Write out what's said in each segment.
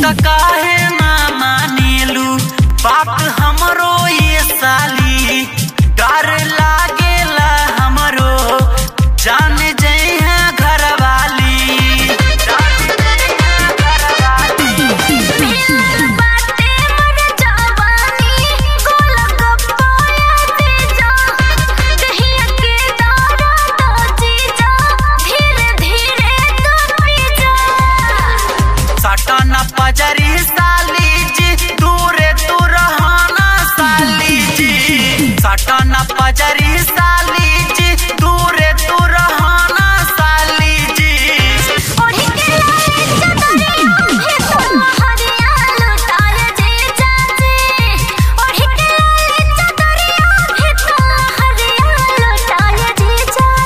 त काहे ना मानेलू बात हमरो ये साली डर लागेला हमरो जान जइहा घरवाली जान जइहा घरवाली बाटे मन जवानी गोल गप्पाया दे जा कहिया के दारा तो जी जा धीरे धीरे तो पी जा साटा न पजरी साली जी दूरे तू रहना साली जी साटा न पजरी साली जी दूरे तू रहना साली जी ओढ़ी के लाले चदरिया भी तो हरिया लुटाए जे चाची ओढ़ी के लाले चदरिया भी तो हरिया लुटाए जे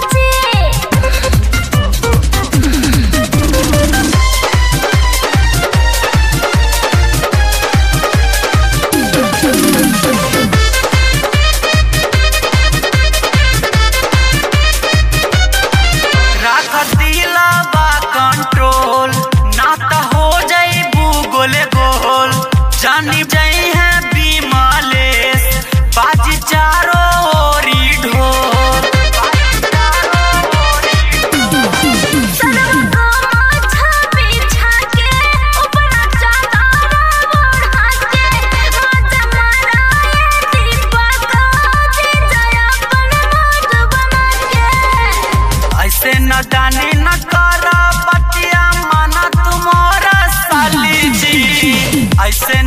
चाची राख दिलवा कंट्रोल ना त हो जाइबू गोले गोल जानी जाई है बीमालेस बाजी चारो ओरी ढोल सरवा को माथा बिछा के ऊपरा चादर ओढ़ा के माथा माराए दीपक दे जया अपन मोट बना के ऐसे न जानी न कर बतिया माना तुम्हारा साली जी ऐसे